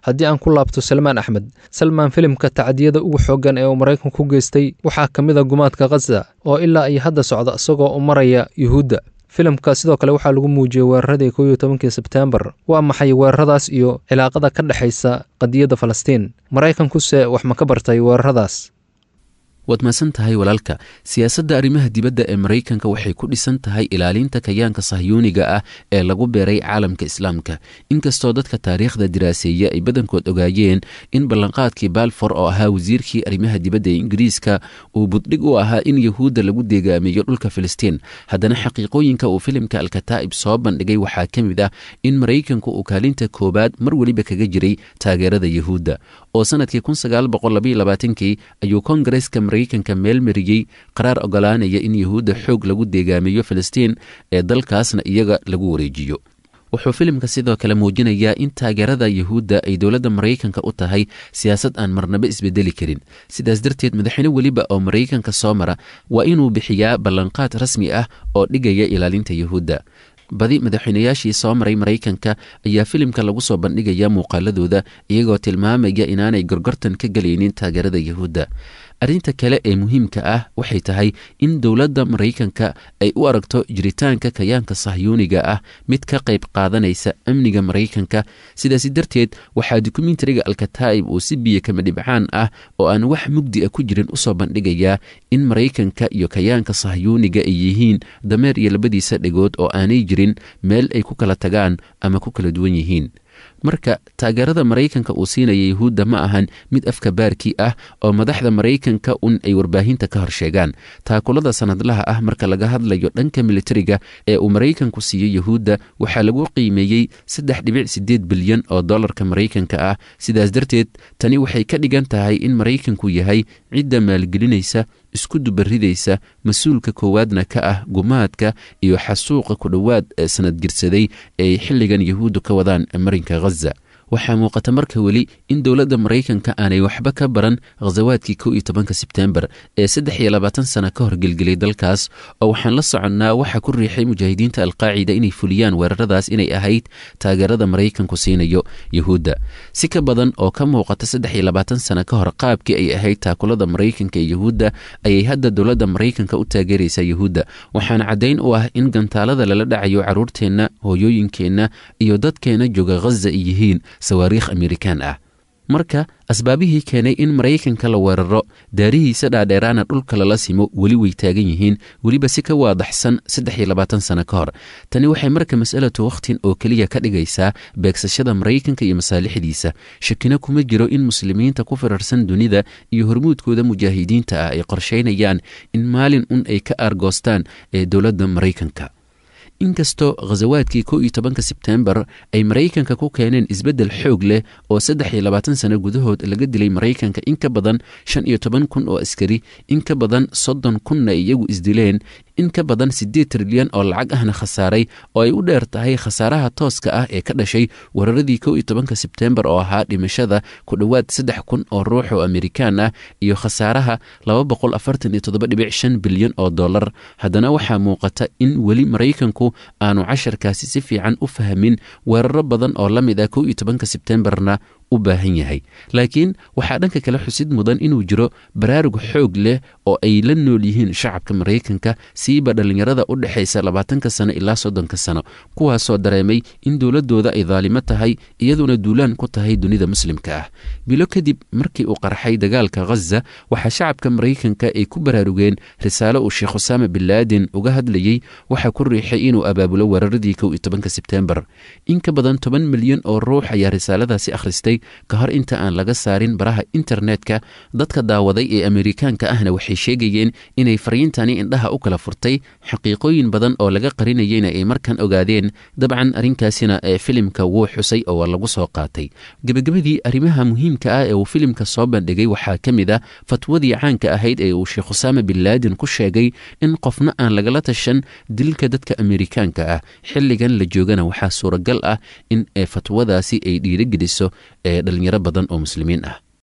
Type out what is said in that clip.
haddii aan ku laabto salmaan axmed salmaan filimka tacdiyada ugu xooggan ee uu maraykanku ku geystay waxaa ka mid a gumaadka khaza oo ilaa iyo hadda socda isagoo u maraya yuhuudda filimka sidoo kale waxaa lagu muujiyey weeraradii kow iyo tobankii sebteembar waa maxay weeraradaas iyo cilaaqada ka dhexaysa qadiyadda falastiin maraykankuse wax ma ka bartay weeraradaas waad mahadsan tahay walaalka siyaasadda arrimaha dibadda ee maraykanka waxay ku dhisan tahay ilaalinta kayaanka sahyuuniga ah ee lagu beeray caalamka islaamka inkastoo dadka taariikhda diraaseeya ay badankood ogaayeen in ballanqaadkii balfor oo ahaa wasiirkii arrimaha dibadda ee ingiriiska uu buddhig u ahaa in yahuudda lagu deegaamiyo dhulka filistiin haddana xaqiiqooyinka uu filimka alkataa'ib soo bandhigay waxaa ka mid ah in maraykanku uu kaalinta koowaad mar weliba kaga jiray taageerada yahuudda oo sanadkii kii ayuu kongareska maraykanka meel mariyey qaraar ogolaanaya in yahuudda xoog lagu deegaamiyo filistiin ee dalkaasna iyaga lagu wareejiyo wuxuu filimka sidoo kale muujinayaa in taageerada yahuudda ay dowladda maraykanka u tahay siyaasad aan marnaba isbedeli karin sidaas darteed madaxweyne weliba oo maraykanka soo mara waa inuu bixiyaa ballanqaad rasmi ah oo dhigaya ilaalinta yahuudda badi madaxweynayaashii soo maray maraykanka ayaa filimka lagu soo bandhigaya muuqaaladooda iyagoo tilmaamaya inaanay gorgortan ka gelaynin taageerada yahuudda arrinta kale ee muhiimka ah waxay tahay in dowladda maraykanka ay u aragto jiritaanka kayaanka sahyuuniga ah mid ka qayb qaadanaysa amniga maraykanka sidaasi darteed waxaa dokumentariga alkataa'ib uu si biyo kama dhibcaan ah oo aan wax mugdi a ku jirin usoo bandhigayaa in maraykanka iyo kayaanka sahyuuniga ay yihiin dameer iyo labadiisa dhegood oo aanay jirin meel ay ku kala tagaan ama ku kala duwan yihiin marka taageerada maraykanka uu siinaya yahuudda ma ahan mid afka baarkii ah oo madaxda maraykanka un ay warbaahinta ka horsheegaan taakulada sanadlaha ah marka laga hadlayo dhanka militariga ee uu maraykanku siiyo yahuudda waxaa lagu qiimeeyey saddex dhibic sideed bilyan oo dollarka maraykanka ah sidaas darteed tani waxay ka dhigan tahay in maraykanku yahay cidda maalgelinaysa isku dubaridaysa mas-uulka koowaadna ka ah gumaadka iyo xasuuqa ku dhowaad ee sanadgirsaday ee ay xilligan yahuuddu ka wadaan marinka khaza waxaa muuqata marka weli in dowladda maraykanka aanay waxba ka baran khasawaadkii kow iyo tobanka sebteembar ee saddex iyo labaatan sana ka hor gelgelay dalkaas oo waxaan la soconnaa waxa ku riixay mujaahidiinta alqaacida inay fuliyaan weeraradaas inay ahayd taageerada maraykanku siinayo yahuudda si ka badan oo ka muuqata saddex iyo labaatan sana ka hor qaabkii ay ahayd taakulada maraykanka ee yahuudda ayay hadda dowladda maraykanka u taageeraysaa yahuudda waxaana caddayn u ah in gantaalada lala dhacayo carruurteenna hooyooyinkeenna iyo dadkeenna jooga khaza ay yihiin sawaariikh amerikaan ah marka asbaabihii keenay in maraykanka la weeraro daarihiisa dhaadheeraana dhulka lala simo weli way taagan yihiin weliba si ka waadaxsan saddex iyo labaatan sano ka hor tani waxay marka mas'alatu wakhtin oo keliya ka dhigaysaa beegsashada maraykanka iyo masaalixdiisa shakina kuma jiro in muslimiinta ku firarsan dunida iyo hormuudkooda mujaahidiinta ah ay qorshaynayaan in maalin un ay ka aargoostaan ee dowladda maraykanka inkastoo khasawaadkii kow iyo tobanka sebteembar ay maraykanka ku keeneen isbeddel xoog leh oo saddex iyo labaatan sano gudahood laga dilay maraykanka in ka badan shan iyo toban kun oo askari in ka badan soddon kunna ay iyagu isdileen in ka badan siddeed trilyan oo lacag ahna khasaaray oo ay u dheer tahay khasaaraha tooska ah ee ka dhashay weeraradii kow iyo tobanka sebteembar oo ahaa dhimashada ku dhowaad saddex kun oo ruux oo amerikaan ah iyo khasaaraha laba boqol afartan iyo toddoba dhibic shan bilyan oo dollar haddana waxaa muuqata in weli maraykanku aanu casharkaasi si fiican u fahmin weeraro badan oo la mid ah kow iyo tobanka sebteembarna u baahan yahay laakiin waxaa dhanka kale xusid mudan inuu jiro baraarug xoog leh oo ay la nool yihiin shacabka maraykanka siiba dhallinyarada u dhexaysa labaatanka sano ilaa soddonka sano kuwaasoo dareemay in dowladooda ay daalimo tahay iyaduna duulaan ku tahay dunida muslimka ah bilo kadib markii uu qarxay dagaalka khaza waxaa shacabka maraykanka ay ku baraarugeen risaalo uu sheekh usaama bin laadin uga hadlayey waxaa ku riixay inuu abaabulo weeraradii kow iyo tobanka sebteembar in ka badan toban milyan oo ruux ayaa risaaladaasi akhristay ka hor inta aan laga saarin baraha internetka dadka daawaday ee amerikaanka ahna waxay sheegayeen inay fariintani indhaha u kala furtay xaqiiqooyin badan oo laga qarinayeyna ay markan ogaadeen dabcan arrinkaasina ee filimka wuu xusay oo lagu soo qaatay gebagabadii arrimaha muhiimka ah ee uu filimka soo bandhigay waxaa ka mid ah fatwadii caanka ahayd ee uu sheekh usaama bin laadin ku sheegay in qofna aan lagala tashan dilka dadka amerikaanka ah xilligan la joogana waxaa suuragal ah in fatwadaasi ay dhiirigeliso ee dhalinyaro badan oo muslimiin ah